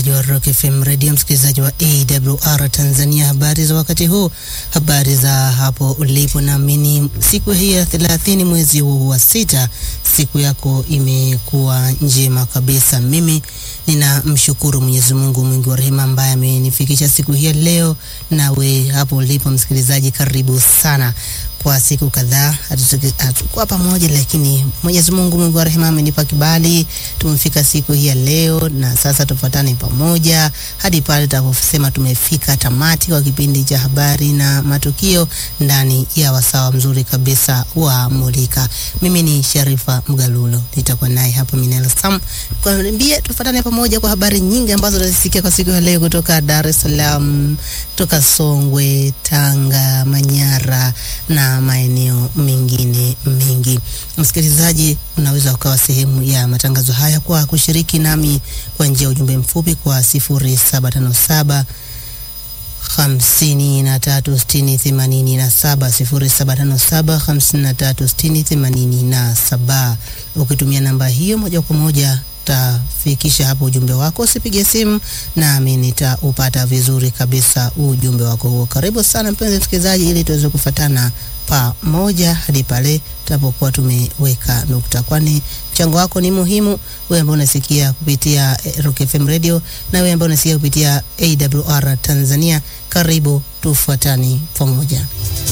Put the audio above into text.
msikilizaji wa Rock FM Radio, msikilizaji wa AWR Tanzania, habari za wakati huu, habari za hapo ulipo. Naamini siku hii ya thelathini mwezi huu wa sita, siku yako imekuwa njema kabisa. Mimi ninamshukuru Mwenyezi Mungu mwingi wa rehema ambaye amenifikisha siku hii ya leo. Nawe hapo ulipo msikilizaji, karibu sana kwa siku kadhaa hatukuwa pamoja, lakini Mwenyezi Mungu mwingi wa rehema amenipa kibali, tumefika siku hii ya leo, na sasa tufuatane pamoja hadi pale tutakaposema tumefika tamati kwa kipindi cha habari na matukio ndani ya wasawa mzuri kabisa wa Mulika. Mimi ni Sharifa Mgalulo, nitakuwa naye hapo Minelo Sam kwambie, tufuatane pamoja kwa habari nyingi ambazo tutazisikia kwa siku ya leo kutoka Dar es Salaam, kutoka Songwe, Tanga, Manyara na maeneo mengine mengi. Msikilizaji, unaweza ukawa sehemu ya matangazo haya kwa kushiriki nami kwa njia ya ujumbe mfupi kwa 0757 hamsini na tatu sitini themanini na saba sifuri saba tano saba hamsini na tatu sitini themanini na saba. Ukitumia namba hiyo moja kwa moja tafikisha hapo ujumbe wako, usipige simu nami nitaupata vizuri kabisa ujumbe wako huo. Karibu sana mpenzi msikilizaji, ili tuweze kufatana pamoja hadi pale tutapokuwa tumeweka nukta, kwani mchango wako ni muhimu. Wewe ambao unasikia kupitia Rock FM Radio na wewe ambao unasikia kupitia AWR Tanzania, karibu tufuatani pamoja.